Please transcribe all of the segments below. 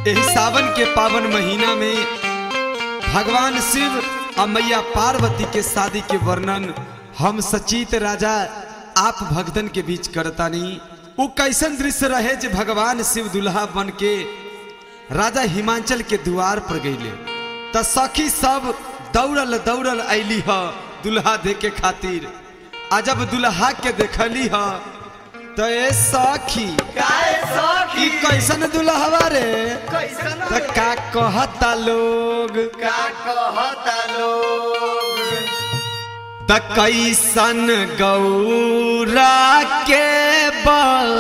यही सावन के पावन महीना में भगवान शिव और मैया पार्वती के शादी के वर्णन हम सचित राजा आप भक्तन के बीच करतानी वो कैसन दृश्य रहे जे भगवान शिव दुल्हा बन के राजा हिमाचल के द्वार पर गईले त सखी सब दौड़ल दौड़ल ऐली ह दुल्हा देखे खातिर आ जब दुल्हा के देखली ह त ए सखी काहे सखी ई कैसन दुल्हवा रे कैसन त का कहता लोग का कहता लोग त कैसन गौरा के बाण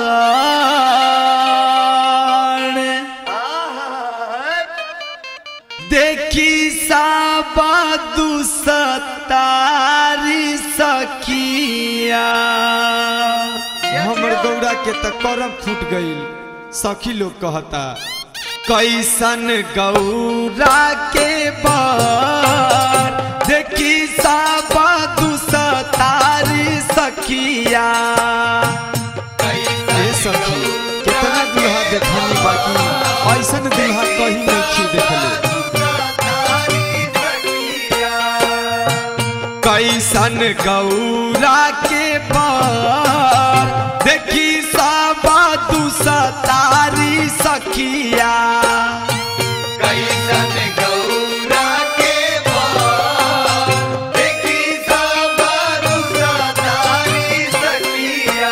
आहा, देखी साबा दुसतारी सखिया हमर गौरा के त करम फूट गईल सखी लोग कहता कैसन गौरा के बार देखी साबा दुसतारी सखिया ए सखी कितना दुल्हा देखनी बाकी ऐसन दुल्हा कहीं नहीं देखले तारी सखिया कैसन गौरा के पार देखी साबा दुसतारी सखिया कैसन गौरा के बार देखी सब तारी सखिया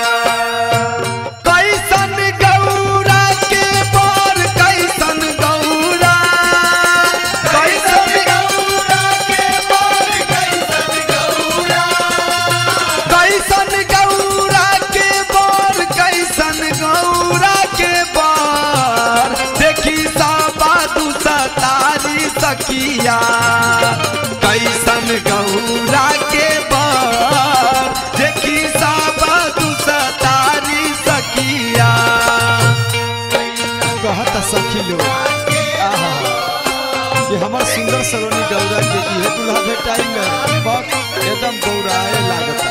कैसन गौरा के पार कैसन गौरा कैसन गौरा के बार कैसन गौरा कैसन गौरा के पार कैसन गौरा के पार देखी साबा दुसतारी सखिया कैसन गौरा के पार देखी साबा दुसतारी सखिया कहता सखी लोग आहा कि हमर सुंदर सलोनी गौरा के इहे दुल्हा भेटाई में बहुत एकदम गौराए लागता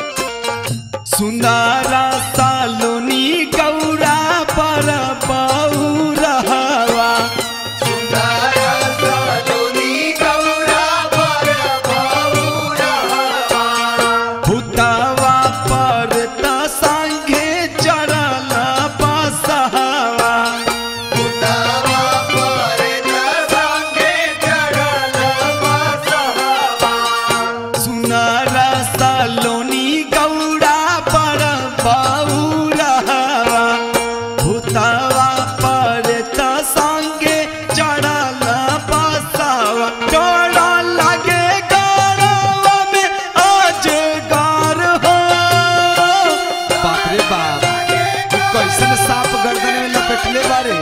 सुंदरा सालोनी गौरा पर बहुरहवा सुंदर सलोनी गौरा पर बहुरहवा भूतवा पर त संगे चढ़ल बसहवा उतावा पर संगे चढ़ल बसहवा सुनरा सालोनी गौरा पर बहुरहवा भूतवा पर त संगे चढ़ल बसहवा डर लागे गौरवा में अजगर हो बाप रे बाप तू कैसन सांप गर्दन में लपेटले बारे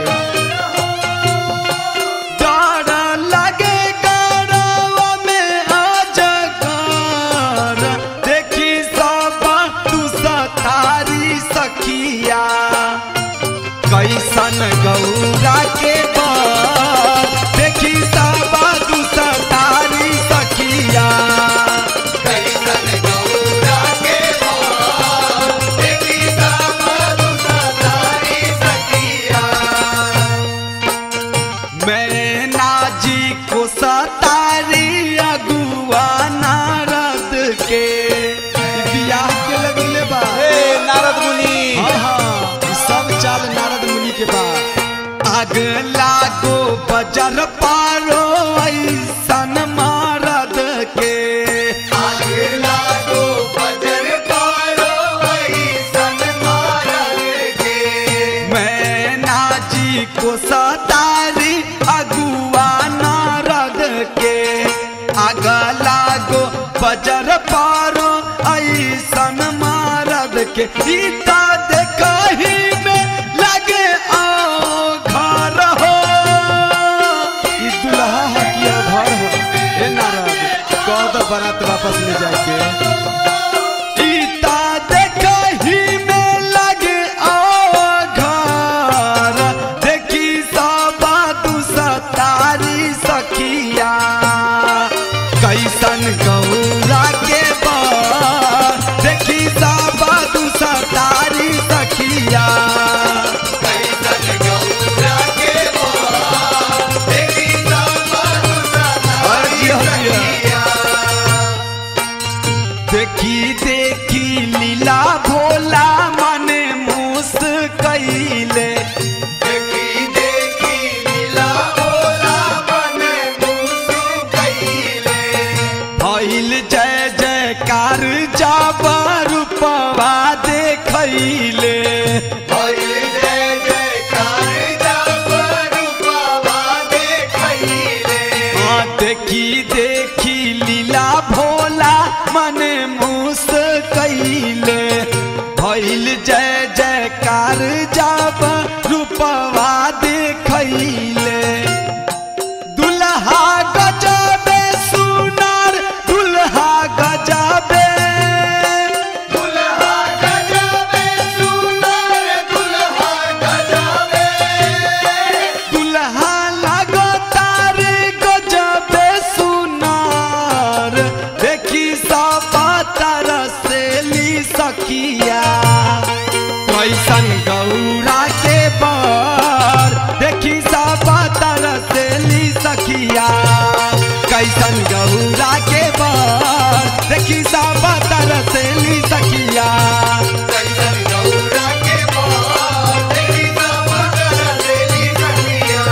डर लागे गौरवा में अजगर देखी सब तू सतारी सखिया कैसन गौरा के बर देखी सब तू सतारी सखिया कैसन गौरा के बार देखी सब तारी सखिया मैना जी को सतारी अगुआ नारद के ई बियाह के लगले बा नारद मुनि हाँ हाँ ई सब चाल नारद मुनि के बा आग लागो बजर पारो ऐसन मारद के आग लागो बजर पारो ऐसन मारल के मैना जी को सतारी अगुआ नारद के आग लागो बजर पारो ऐसन मारद के सीता देखही में लगे आओ घर हो ई दुल्हा है कि घर हो ए नारद कह दो बारात वापस ले जाके सीता देखही में लगे आओ घर देखी सबा दुसतारी सखिया कैसन गौरा के बर देखी सबा दुसतारी सखिया कैसन गौरा के बार कैले भइल जय जयकार जब रूपवा देखैले हाँ देखी देखी लीला भोला मन मुस कैले भइल जय जयकार जब रूपवा देखैले दुल्हा गजबे सुनार दुल्हा गजबे दुल्हा गजबे सुंदर दुल्हा गजबे दुल्हा लगो तारे गजबे सुनार देखी सब तरसेली सखिया कैसन गौरा के बर देखी सब तरसेली सखिया कैसन गौरा के बर देखी सब तरसेली सखिया कैसन गौरा के बाल देखी सब तरसेली सखिया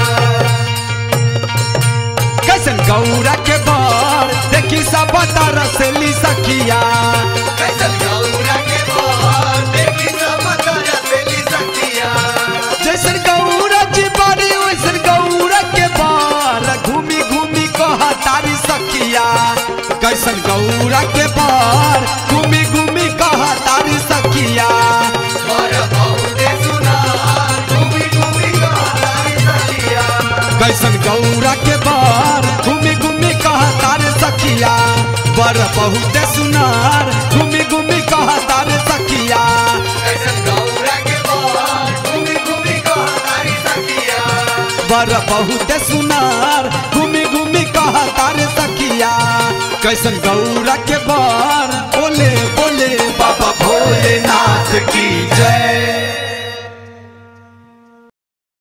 कैसन गौरा के बर देखी सब तरसेली सखिया कैसन गौरा के बाल देखी सब तरसेली सखिया जैसन गौरा जी बारी वैसन गौरा के बार घूमी घूमी कह तारी सखिया कैसन गौरा के बार घूमी घूमी कह तारी सखिया और बहुते सुना घूमी घूमी कहानी सखिया कैसन गौरा के बार घूमी घूमी कह तारे सखिया बर बहुत सुनार घूमी घूमी कह तारे सखिया कैसन गौरा के बाल घूमी घूमी कहानी सखिया बर बहुत सुनार घूमी घूमी कह तारे सखिया कैसन गौरा के बर बोले बोले बाबा भोलेनाथ की जय